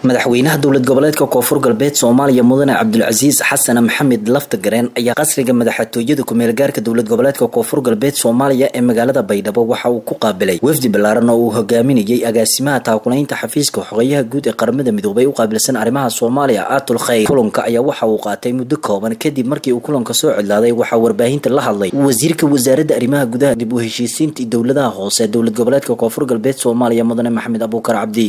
madaxweynaha dowlad goboleedka koonfur galbeed soomaaliya mudane cabdulcasiis xasan maxamed laftagareen ayaa qasriga madaxtooyada ku-meelgaarka dowlad goboleedka koonfur galbeed soomaaliya ee magaalada baydhabo waxa uu ku qaabilay wafdi ballaaran oo uu hogaaminayay agaasimaha taakulaynta xafiiska xogeyaha guud ee qaramada midoobay u qaabilsan arrimaha soomaaliya aatul khayr kulanka ayaa waxa uu qaatay muddo kooban kadib markii uu kulanka soo cidlaaday waxaa warbaahinta la hadlay wasiirka wasaaradda arrimaha gudaha dib u heshiisiinta dowladaha hoose dowlad goboleedka koonfur galbeed soomaaliya mudane maxamed abuukar cabdi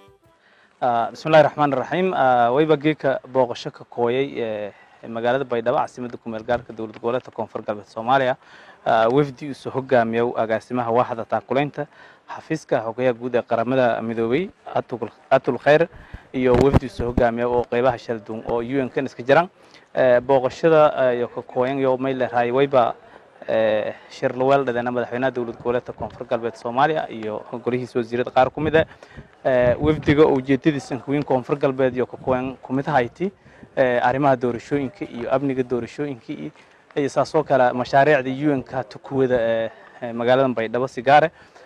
bismillahi raxmaan raxiim wayba geeka booqasho ka kooyay magaalada baydhabo caasimada kumeel gaarka dowlad goboleedka koonfur galbeed soomaaliya wafdi usoo hogaamiya agaasimaha waaxda taakulaynta xafiiska xogeyaha guud ee qaramada midoobay atul khayr iyo wafdi usoo hogaamiya oo qeybaha shalduun oo un kan iska jiraan booqashada iyo ka kooyan iyo may leerahay wayba shir laweel dhadeena madaxweynaha dowlad goboleedka koonfur galbeed soomaaliya iyo golihiisa wasiirada qaar ku mid ah wafdiga ujeedadiisa kuwiin koonfur galbeed iyo kakooyan kumid hayti arrimaha doorashooyinka iyo amniga doorashooyinka iyo saasoo kale mashaariicda un-ka tukuwada magaalada baydhabo sigaare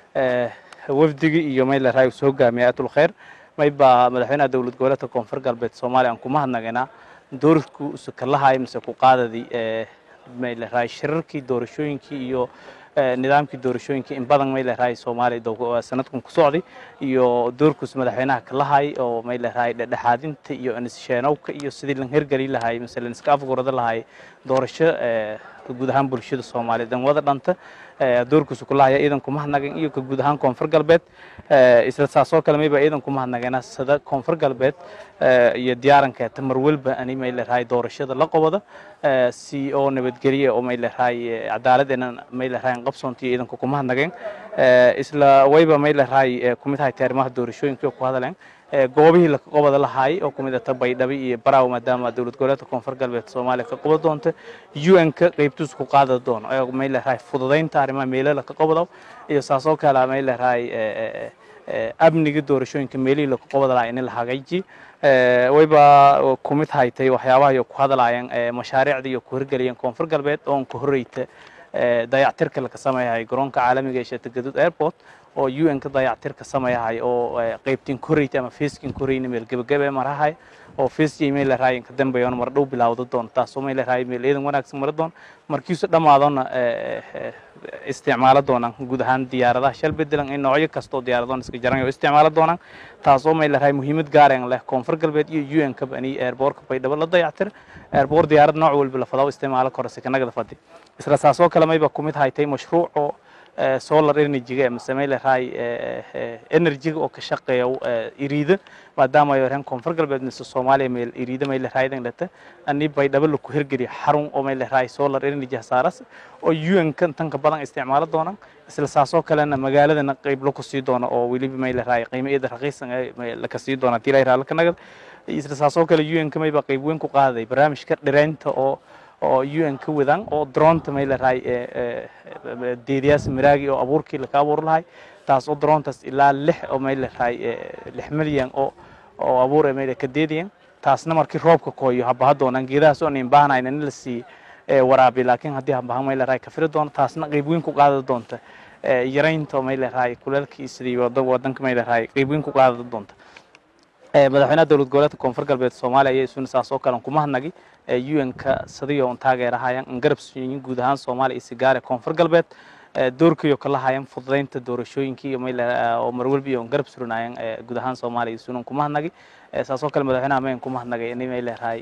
wafdigi iyo may leerahay usoo hogaamiya atul khayr mayba madaxweynaha dowlad goboleedka koonfur galbeed soomaaliya aan kuma hadnaganaa doorku usukalahay mise ku qaadadii may leerahay shirarkii doorashooyinkii iyo nidaamkii doorashooyinkii in badan may leerahay soomaaliya sanadkan ku socday iyo doorkuus madaxweynaha kalahay oo may leerahay dhexdhexaadinta iyo nissheenoowka iyo sidii lan hergeli lahay mise lan iska afgurada lahay doorasho guud ahaan bulshada soomaaliyeed dan wada dhanta doorkuusu kulahaya ciidan kuma hadnagan iyo ka guud ahaan koonfur galbeed isla saasoo kale mayba ciidan kuma hadnagana sida koonfur galbeed iyo diyaarankeeta mar walba ani may leerahay doorashada la qobada si oo nabadgelye oo may leerahay cadaaladena may leerahay qabsoontiyo ciidanku kuma hadnageen isla wayba may leerahay kumid haytay arrimaha doorashooyinka ku hadaleen goobihii la qobada lahaay oo kumid ata baydhabo iyo baraaw maadaama dowlad goboleedka koonfur galbeed soomaaliya ka qoba doonta un-ka qeybtiis ku qaada doono may leerahay fududaynta arrimaha meelala ka qobado iyo saasoo kale may leerahay amniga doorashooyinka meelihii la qobada lahaa in la hagaaji wayba kumid haytay waxyaabaha iyo ku hadlaayeen mashaariicda iyo ku hirgeliyeen koonfur galbeed oon ka horreyta dayactirka laka sameeyahay garoonka caalamiga ee sheetagadud airport oo un ka dayactirka sameeyahay oo qeybtiin koreyta ama feeskin koreyna meel gebagabe marahay oo feeskii meel leerahay ka dambeeyoon mar dhow bilaawda doon taasoo meel leerahay meel eedan wanaagsan mara doon markiisu dhammaadona isticmaalo doonaan guud ahaan diyaaradaha shal bedelan in noocyo kastoo diyaaradoon iska jaran oo isticmaalo doonaan taasoo meel leerahay muhiimad gaareen leh koonfur galbeed iyo un ka bani airboortka baydhabo la dayactir airboor diyaarad nooc walba la fadao isticmaalo kora sikanagada fadi isla saasoo kale mayba kumid haytay mashruuc oo solar energy-ga mise may leerahay energy-ga oo ka shaqeeya iriida maadaama ay wareen koonfur galbeed mise soomaaliya meel iriida may leerahay dhata ani baydhabo laku hirgeliyo xarun oo may leerahay solar energy hasaaras oo un-ka tanka badan isticmaalo doonaan isla saasoo kalena magaaladana qeyb laku sii doono oo weliba may leerahay qiimo iyada raqiisan laka sii doona hadii la yiraha laka nagad isla saasoo kale un-ka mayba qeyb weyn ku qaaday barnaamijka dhireynta oo oo un ka wadaan oo dronta may leerahay deediyaas miraagi oo abuurkii laka abuur lahay taas oo drontaas ilaa lix oo may leerahay lix milyan oo oo abuur may ka deediyan taasna markii roobka kooyo habaha doonaan geedahaas oo nin baahnayn in la sii waraabi laakiin haddii habaha may leerahay ka firi doono taasna qayb weyn ku qaada doonta yaraynta may leerahay kuleelkii sidii wadanka may leerahay qayb weyn ku qaada doonta madaxweynaha dowlad goboleedka koonfur galbeed soomaaliya ayaa isuna saas oo kale kuma hadnagay un-ka sadiyo un taageerahayan an garab suyin guud ahaan soomaaliya iyo sigaare koonfur galbeed doorkayo kala hayan fududaynta doorashooyinkii iyo oo marwalba iyo garab surinayan guud ahaan soomaaliya iyo sunan kuma hadnagay saasoo kale madaxweynaha mayan kuma hadnagay ini may leerahay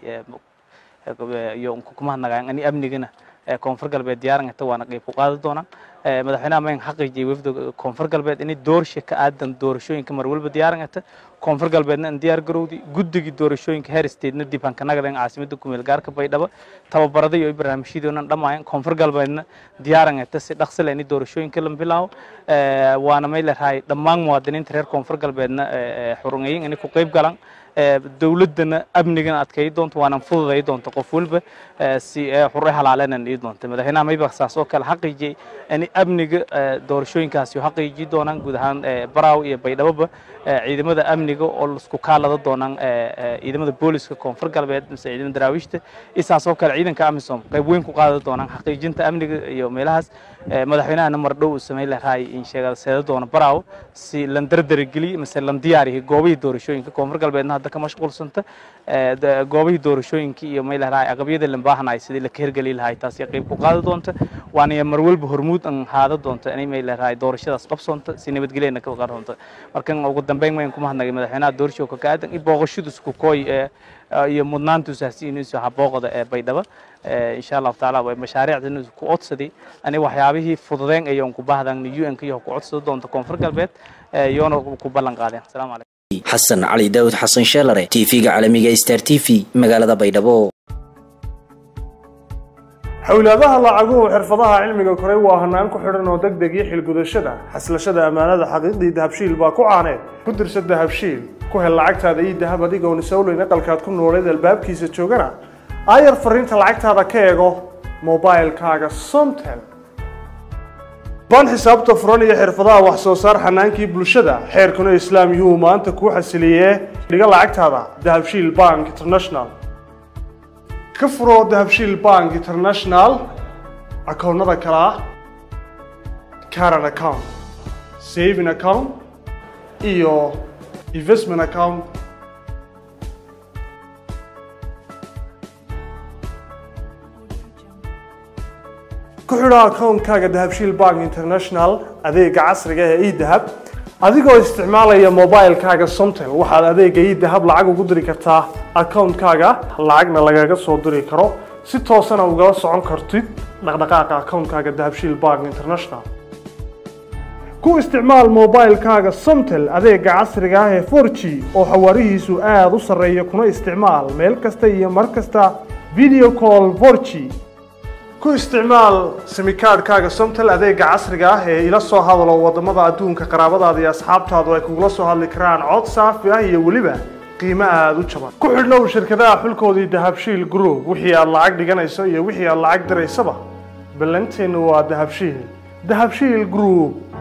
iyo kuma hadnagayan ani amnigana koonfur galbeed diyaarangata waana qeyb ku qaadi doonaan madaxweynaha mayan xaqiijiyay wafda koonfur galbeed inay doorsha ka aadan doorashooyinka marwalba diyaarangata koonfur galbeedna in diyaar garowdi guddigii doorashooyinka heer statena dib aan ka nagadayn caasimada kumeel gaarka baydhabo tababarada iyo barnaamijyadoona dhamaayan koonfur galbeedna diyaarangata si dhaqsile in doorashooyinka la bilaabo waana may leerahay dhammaan muwaadiniinta reer koonfur galbeedna xurungayin inay ku qeyb galaan dowladana amnigana adkay doonto waana fududay doonto qof walba si xure halaalena ii doonta madaxweynaha mayba saas oo kale xaqiijiyay in amniga doorashooyinkaasi xaqiiji doonaan guud ahaan baraaw iyo baydhaboba ciidamada amniga oo isku kaalada doonaan ciidamada booliska koonfur galbeed mise ciidamada daraawiishta isaas oo kale ciidanka amisom qayb weyn ku qaada doonaan xaqiijinta amniga iyo meelahaas madaxweynahana mardhow uu sameyn lahaa in sheegada seeda doona baraaw si lan dardargeliy mise lan diyaariyo goobihii doorashooyinka koonfur galbeedna hadda ka mashquulsanta goobihii doorashooyinkii iyo may lahaa aqabyada lan baahanay sidii la ka hirgeli lahaa taasi qayb ku qaada doonta waana mar walba hormuud an haada doonta inay may lahaa doorashadaas qabsoonta si nabadgelyana ka qaroonta markan ugu dambeyn wayn kuma hadnagay madaxweynaha doorashooka ka aadan in booqashadiisu ku kooy iyo mudnaantiisu hasiinayso habooqda ee baydhaba insha allahu tacaala way mashaariicdan ku codsaday ani waxyaabihii fududeen ayoon ku baahdan un iyo ku codsada doonta koonfur galbeed iyoona ku ballan qaadeen asalaamu calaykum xasan cali daawud xasan sheelare tv-ga caalamiga star t v magaalada baydhabo xowlaadaha lacaguhu xirfadaha cilmiga koray waa hanaan ku xidhan oo deg deg iyo xilgudashada xaslashada ammaanada xaqiiqdii dahabshiil baa ku caaneed ku dirsa dahabshiil ku hel lacagtaada ii dahab adigoon isowleyn aqalkaad ku nooleed albaabkiisa joogana aayar fariinta lacagtaada ka eego mobilkaaga somtel baan xisaabta furan iyo xirfadaha wax soo saar xanaankii bulshada xeerkuna islaam yuhuu maanta kuu xasiliyee dhiga lacagtaada dahabshiil bank international ka furo dahabshiil bank international akoonnada kale ah caran account saving account iyo investment account ku xidho akoonkaaga dahabshiil bank international adeega casriga ee edahab adigoo isticmaalaya mobilkaaga somtel waxaad adeega edahab lacag ugu diri kartaa akoonkaaga lacagna lagaga soo diri karo si toosana ugala socon kartid dhaqdhaqaaqa akoonkaaga dahabshiil bank international ku isticmaal mobilkaaga somtel adeega casriga ah ee 4g oo xawaarihiisu aada u sarreeya kuna isticmaal meel kasta iyo mar kasta video call 4g ku isticmaal simikaadhkaaga somtel adeega casriga ah ee ila soo hadalo wadamada adduunka qaraabadaada iyo asxaabtaadu ay kugula soo hadli karaan cod saafi ah iyo weliba qiimo aada u jaban ku xidhnow shirkadaha xulkoodii dahabshiil group wixii aad lacag dhiganayso iyo wixii aad lacag diraysaba ballanteenu waa dahabshiil dahabshiil group